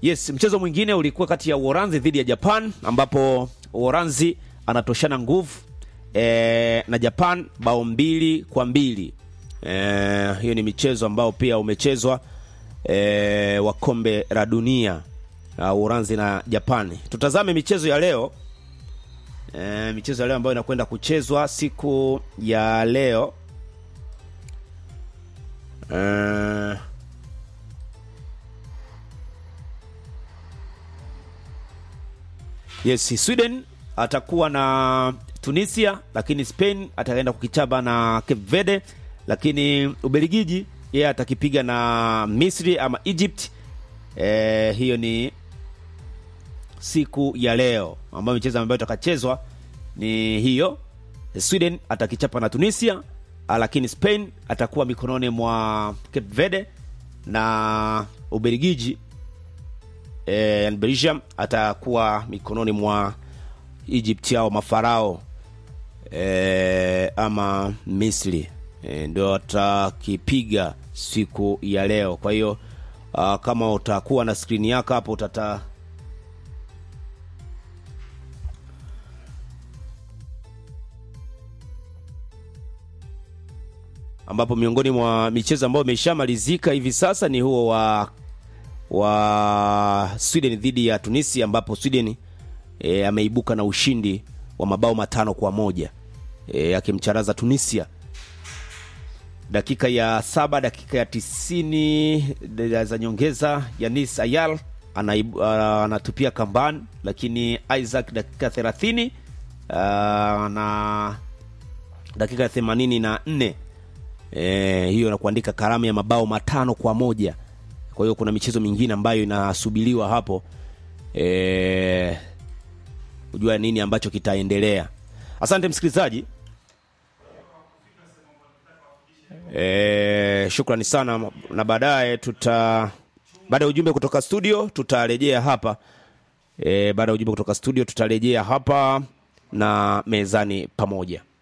Yes, mchezo mwingine ulikuwa kati ya Uholanzi dhidi ya Japan ambapo Uholanzi anatoshana nguvu e, na Japan bao mbili kwa mbili. E, hiyo ni michezo ambao pia umechezwa e, wa kombe la dunia uh, Uholanzi na Japani. Tutazame michezo ya leo e, michezo ya leo ambayo inakwenda kuchezwa siku ya leo e, Yes, Sweden atakuwa na Tunisia, lakini Spain ataenda kukichaba na Cape Verde, lakini Ubelgiji yeye atakipiga na Misri ama Egypt. E, hiyo ni siku ya leo ambayo michezo ambayo itakachezwa ni hiyo. Sweden atakichapa na Tunisia, lakini Spain atakuwa mikononi mwa Cape Verde na Ubelgiji e, Belgium atakuwa mikononi mwa Egypt au mafarao e, ama Misri e, ndio atakipiga siku ya leo. Kwa hiyo uh, kama utakuwa na skrini yako hapo utata ambapo miongoni mwa michezo ambayo imeshamalizika hivi sasa ni huo wa wa Sweden dhidi ya Tunisia ambapo Sweden e, ameibuka na ushindi wa mabao matano kwa moja e, akimcharaza Tunisia dakika ya saba dakika ya tisini za nyongeza Yanis Ayal anaibu, uh, anatupia kambani, lakini Isaac dakika thelathini uh, na dakika ya themanini na nne e, hiyo na kuandika karamu ya mabao matano kwa moja kwa hiyo kuna michezo mingine ambayo inasubiriwa hapo e, kujua nini ambacho kitaendelea. Asante msikilizaji. E, shukrani sana, na baadaye tuta baada ya ujumbe kutoka studio tutarejea hapa e, baada ya ujumbe kutoka studio tutarejea hapa na mezani pamoja.